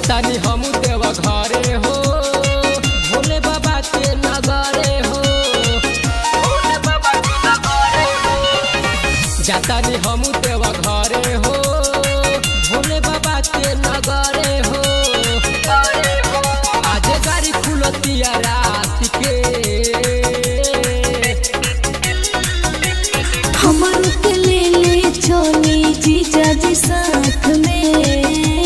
जातानी हम देव घरे हो भोले बाबा के नगरे हो भोले बाबा के नगरे हो जातानी हम देव घरे हो भोले बाबा के नगरे हो आज गाड़ी खुलतिया रात के हमर के ले ले चली जीजा जी साथ में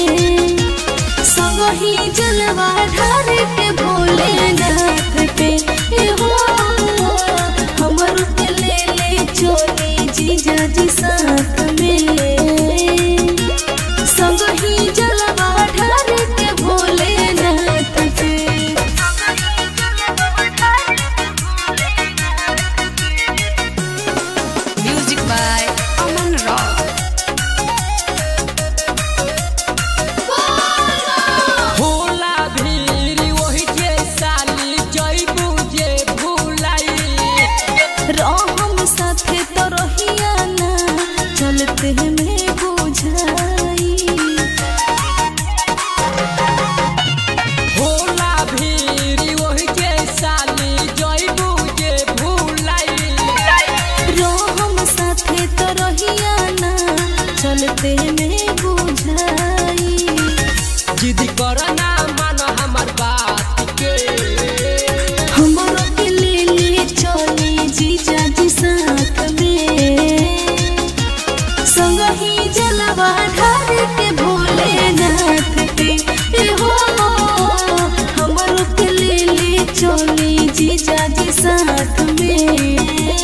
संगही जलवा ढार के भोले नाथ पे ए हो हमर के ले ले चली जीजा जी साथ में संगही जलवा ढार के भोले नाथ पे Music by Aman Rock. होला भीड़ वही जे साली जइबू जे भुलाई रहम साथे तो रहिया ना चलते में बुझाई होला भीड़ वही जे साली जइबू जे भुलाई रहम साथे तो रहिया ना चलते में बुझाई जिद करना मान हमर बात के हमरो के ले ले चली जीजा जी साथ में संगही जलवा ढार के भोले नाथ पे ए हो हमरो के ले ले चली जीजा जी साथ में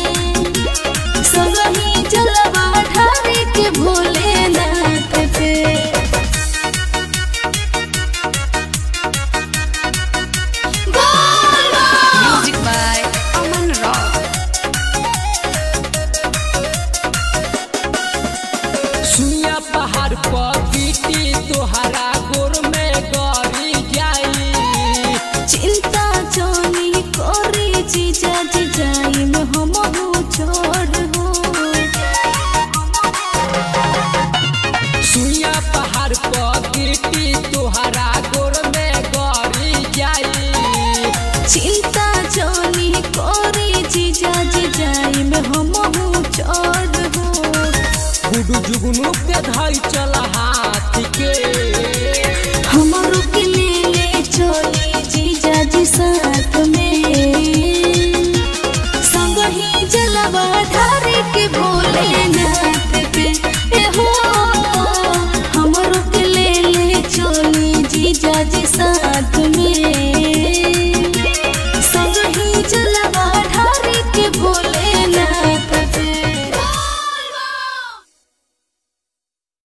संगही जलवा ढार के भोले नाथ पे Music by Aman Rock. सुइया पहाड़ पर बीटी तोहरा गोर में गरी जाई चिंता जोनी कोरी जीजा जी जाई में हम हो छोड़ हो सुइया पहाड़ पर बीटी तोहरा गोर में गरी जाई चिंता जोनी कोरी जीजा जी जाई में हम हो छोड़ हो गुडू जुगनू के धई चल हाथ के हमारो के ले ले चली जीजा जी साथ में संग ही जलवा ढारे के भोले ना